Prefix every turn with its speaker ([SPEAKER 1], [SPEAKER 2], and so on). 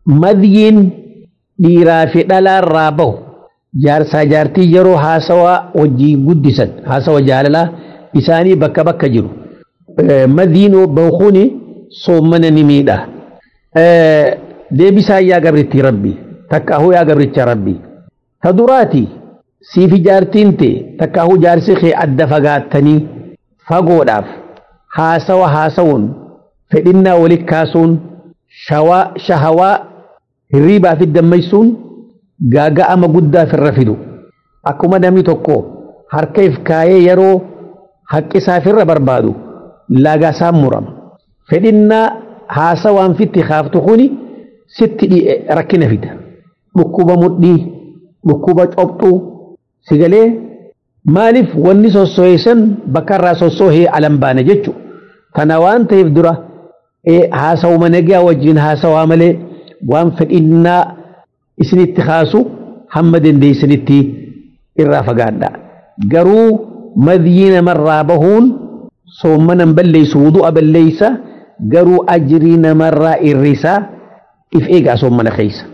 [SPEAKER 1] madyiin dhiiraa fi dhalaarraa bahu jaarsaa jaartii yeroo haasawaa wajjii guddisan haasawa jaalalaa isaanii bakka bakka jiru madyiin bawkuuni soommana ni miidha deebisaa yaa gabritti rabbi takkaahuu yaa gabricha rabbi ta duraati siifi jaartiin tee takkaahuu jaarsi kee adda fagaattanii fagoodhaaf haasawa haasawuun fedhinnaa walit kaasuun shahawaa hirriibaa fi dammaysuun gaaga'ama guddaa firra fidu akkuma namni tokko harka if kaayee yeroo haqqisaa firra barbaadu laagasaan murama fedhinnaa haasawaan fitti kaaftu kuni sitti rakkina fida dhukkuba mudhii dhukkuba cobxuu sigalee maaliif wanni sossoheessan bakka irraa sossohee alan baane jechu kana waan ta'eef dura haasawuma nagaa wajjin haasawaa malee waan fedhinnaa isinitti kaasu hamma dandeessanitti irraa fagaadha garuu madhii namarraa bahuun soommanan balleessu wudu'a balleeysa garuu ajrii namarraa irrisaa if eegaa soommana keeysa